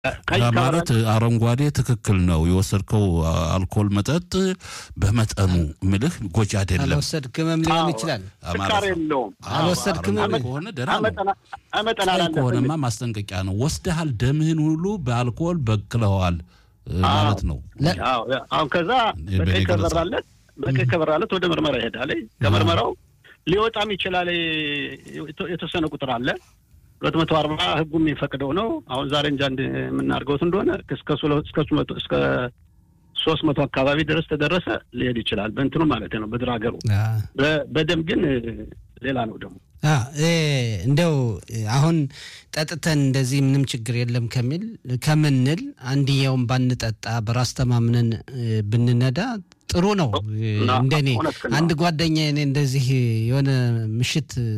ማለት አረንጓዴ ትክክል ነው። የወሰድከው አልኮል መጠጥ በመጠኑ ምልህ ጎጂ አይደለም። አልወሰድክምም ሊሆን ይችላል። ስካር የለውም። አልወሰድክም ከሆነ ደህና ነው። አመጠን ቀይ አላለብንም። ከሆነማ ማስጠንቀቂያ ነው። ወስደሃል፣ ደምህን ሁሉ በአልኮል በክለዋል ማለት ነው። አዎ፣ አሁን ከዛ በእኔ በቀይ ገለጻ። ከበራለት በቀይ ከበራለት ወደ ምርመራ ይሄዳል። ከምርመራው ሊወጣም ይችላል። የተወሰነ ቁጥር አለ ሁለት መቶ አርባ ህጉ የሚፈቅደው ነው። አሁን ዛሬ እንጃ እንድ የምናደርገውት እንደሆነ እስከ ሶ- እስከ ሶስት መቶ እስከ ሶስት መቶ አካባቢ ድረስ ተደረሰ ሊሄድ ይችላል። በእንትኑ ማለት ነው በድር ሀገሩ በ- በደም ግን ሌላ ነው ደግሞ አ፣ እ፣ እንደው አሁን ጠጥተን እንደዚህ ምንም ችግር የለም ከሚል ከምንል አንድየውን ባንጠጣ በራስ ተማምነን እ፣ ብንነዳ ጥሩ ነው። እ፣ ና- እንደኔ እውነት ነው። አንድ ጓደኛ እኔ እንደዚህ የሆነ ምሽት እ፣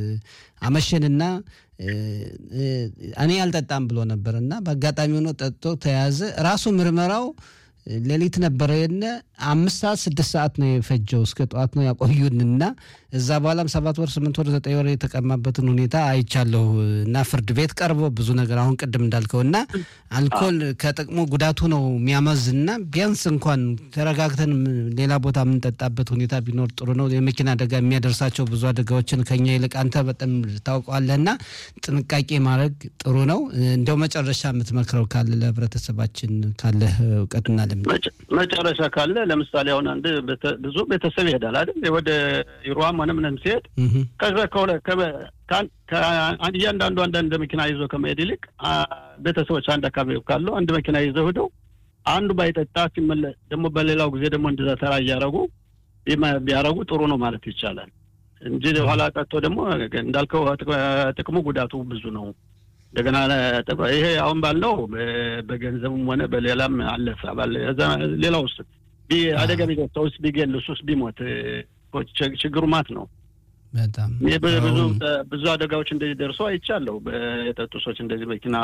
አመሸንና እ፣ እ፣ እኔ አልጠጣም ብሎ ነበር እና በአጋጣሚ ሆኖ ጠጥቶ ተያዘ። ራሱ ምርመራው እ፣ ሌሊት ነበረ የነ አምስት ሰዓት ስድስት ሰዓት ነው የፈጀው እስከ ጠዋት ነው ያቆዩንና እዛ በኋላም ሰባት ወር ስምንት ወር ዘጠኝ ወር የተቀማበትን ሁኔታ አይቻለሁ እና ፍርድ ቤት ቀርቦ ብዙ ነገር አሁን ቅድም እንዳልከው እና አልኮል ከጥቅሙ ጉዳቱ ነው የሚያመዝ እና ቢያንስ እንኳን ተረጋግተን ም- ሌላ ቦታ የምንጠጣበት ሁኔታ ቢኖር ጥሩ ነው። የመኪና አደጋ የሚያደርሳቸው ብዙ አደጋዎችን ከኛ ይልቅ አንተ በጣም ታውቀዋለህ እና ጥንቃቄ ማድረግ ጥሩ ነው። እንደው መጨረሻ የምትመክረው ካለ ለህብረተሰባችን ካለህ እውቀትና ልምድ መጨ- መጨረሻ ካለ ለምሳሌ አሁን አንድ ቤተ- ብዙ ቤተሰብ ይሄዳል አይደል ወደ ይሮዋም ሆነ ምንም ሲሄድ እህ፣ ከዛ ከሁለ ከበ- ከአን- ከአን- እያንዳንዱ አንዳንድ መኪና ይዞ ከመሄድ ይልቅ አ- ቤተሰቦች አንድ አካባቢ ካሉ አንድ መኪና ይዘው ሄደው አንዱ ባይጠጣ ሲመለስ ደግሞ በሌላው ጊዜ ደግሞ እንደዛ ተራ እያረጉ ቢማ- ቢያረጉ ጥሩ ነው ማለት ይቻላል እንጂ ኋላ ቀጥቶ ደግሞ እንዳልከው ጥቅ- ጥቅሙ ጉዳቱ ብዙ ነው። እንደገና ጥቅ- ይሄ አሁን ባለው በ- በገንዘብም ሆነ በሌላም አለፈ ባለ እዛ ሌላ ውስጥ ቢ- አደጋ ቢደርስ ሰውስ ቢገል እሱስ ቢሞት እኮ ች- ችግሩ ማት ነው። በጣም እኔ ብዙ ብዙ አሁን ብዙ አደጋዎች እንደዚህ ደርሶ አይቻለሁ። በየጠጡ ሰዎች እንደዚህ መኪና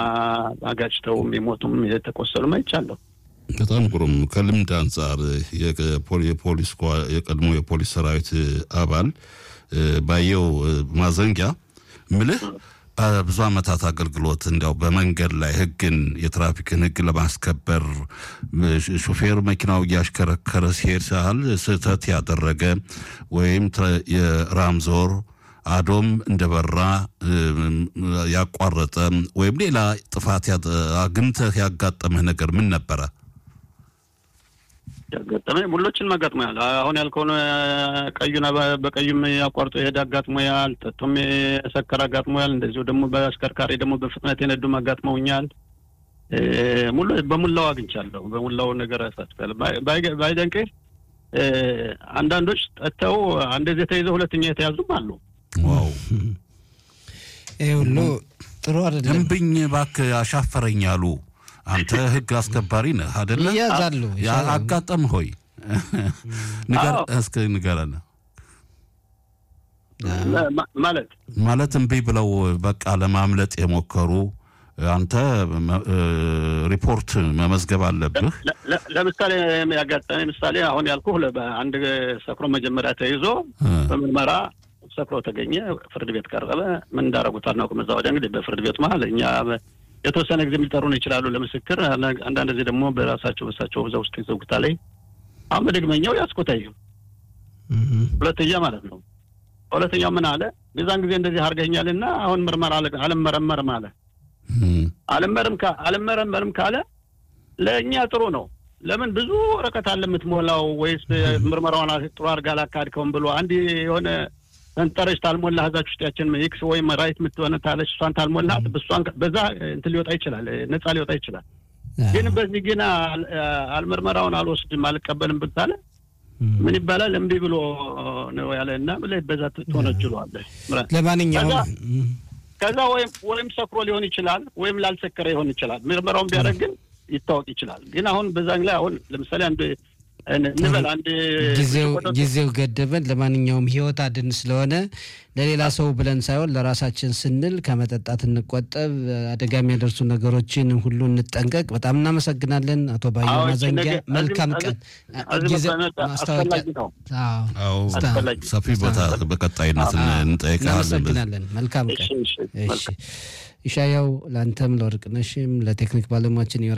አጋጭተው የሚሞቱም የተቆሰሉም አይቻለሁ። በጣም ግሩም። ከልምድ አንጻር የፖሊ- የፖሊስ ኳ- የቀድሞ የፖሊስ ሰራዊት አባል እ፣ ባየው እ፣ ማዘንጊያ ምልህ በብዙ ዓመታት አገልግሎት እንዲያው በመንገድ ላይ ሕግን የትራፊክን ሕግ ለማስከበር እ፣ ሹፌር መኪናው እያሽከረከረ ሲሄድ ሳህል ስህተት ያደረገ ወይም ትረ- የራምዞር አዶም እንደበራ እ፣ ያቋረጠ ወይም ሌላ ጥፋት ያጠ- አግኝተህ ያጋጠመህ ነገር ምን ነበረ? ያጋጠመኝ ሙሎችን አጋጥሞያል። አሁን ያልከውን ቀዩን በ- በቀዩም አቋርጦ የሄደ አጋጥሞያል። ጠጡም የሰከረ አጋጥሞያል። እንደዚሁ ደግሞ በአሽከርካሪ ደግሞ በፍጥነት የነዱም አጋጥመውኛል። እ፣ ሙሉ በሙላው አግኝቻለሁ። በሙላው ነገር ያሳትፋል። ባይ- ባይ- ባይደንቅህ እ፣ አንዳንዶች ጠጥተው አንደዚህ ተይዘው ሁለተኛ የተያዙም አሉ። ዋው ይህ ሁሉ ጥሩ አይደለም። እምብኝ እባክህ አሻፈረኝ አሉ። አንተ ህግ አስከባሪ ነህ አደለ? ይያዛሉ። ያ- አጋጠም ሆይ ንገር አዎ። እስኪ ንገረን። ማ- ማለት ማለት እምቢ ብለው በቃ ለማምለጥ የሞከሩ አንተ መ- እ፣ ሪፖርት መመዝገብ አለብህ። ለ- ለ- ለምሳሌ ያጋጠመኝ ምሳሌ አሁን ያልኩህ ለ- በአንድ ሰክሮ መጀመሪያ ተይዞ እ፣ በምርመራ ሰክሮ ተገኘ። ፍርድ ቤት ቀረበ። ምን እንዳደረጉት አናውቅም። እዛ ወዲያ እንግዲህ በፍርድ ቤት መሀል እኛ በ- የተወሰነ ጊዜ ሊጠሩን ይችላሉ ለምስክር። አና- አንዳንድ ጊዜ ደግሞ በራሳቸው በሳቸው እዛ ውስጥ ይዘጉታ ላይ አሁን በድግመኛው ያስቆታዩ እህ፣ ሁለተኛ ማለት ነው። ሁለተኛው ምን አለ? የዛን ጊዜ እንደዚህ አድርገኛልና አሁን ምርመራ አለ- አልመረመርም አለ። እ፣ አልመረም ካ- አልመረመርም ካለ ለእኛ ጥሩ ነው። ለምን ብዙ ወረቀት አለ የምትሞላው፣ ወይስ ምርመራውን ጥሩ አድርጋ አላካድከውም ብሎ አንድ የሆነ ሰንጠረዥ ታልሞላ እዛች ውስጥ ያችን ኤክስ ወይም ራይት የምትሆነ ታለች እሷን ታልሞላት እሷን በዛ እንትን ሊወጣ ይችላል፣ ነፃ ሊወጣ ይችላል። ግን በዚህ ግን አል- አልምርመራውን አልወስድም አልቀበልም ብታለ ምን ይባላል? እምቢ ብሎ ነው ያለ እና ብለህ በዛ ትወነጅለዋለህ። ለማንኛውም ከዛ- ከዛ ወይም ወይም ሰክሮ ሊሆን ይችላል፣ ወይም ላልሰከረ ሊሆን ይችላል። ምርመራውን ቢያደርግ ግን ይታወቅ ይችላል። ግን አሁን በዛን ላይ አሁን ለምሳሌ አንድ እንበል አንድ ጊዜው ብርጭቆ ጠጡ። ጊዜው ገደበን። ለማንኛውም ህይወት አድን ስለሆነ ለሌላ ሰው ብለን ሳይሆን ለራሳችን ስንል ከመጠጣት እንቆጠብ፣ አደጋ የሚያደርሱ ነገሮችን ሁሉ እንጠንቀቅ። በጣም እናመሰግናለን አቶ ባየው አዎ፣ እቺ ማዘንጊያ። ነገር- መልካም እዚህ- ቀን። እዚህ ጊዜ መቀመጥ ማስታወቂያ አስፈላጊ ነው። አዎ፣ አዎ አስፈላጊ። ሰፊ ቦታ በቀጣይነት እንጠይቃለን። እናመሰግናለን። መልካም እሺ ቀን። እሺ እሺ መልካም ኢሻያው፣ ለአንተም ለወርቅነሽም ለቴክኒክ ባለሙያችን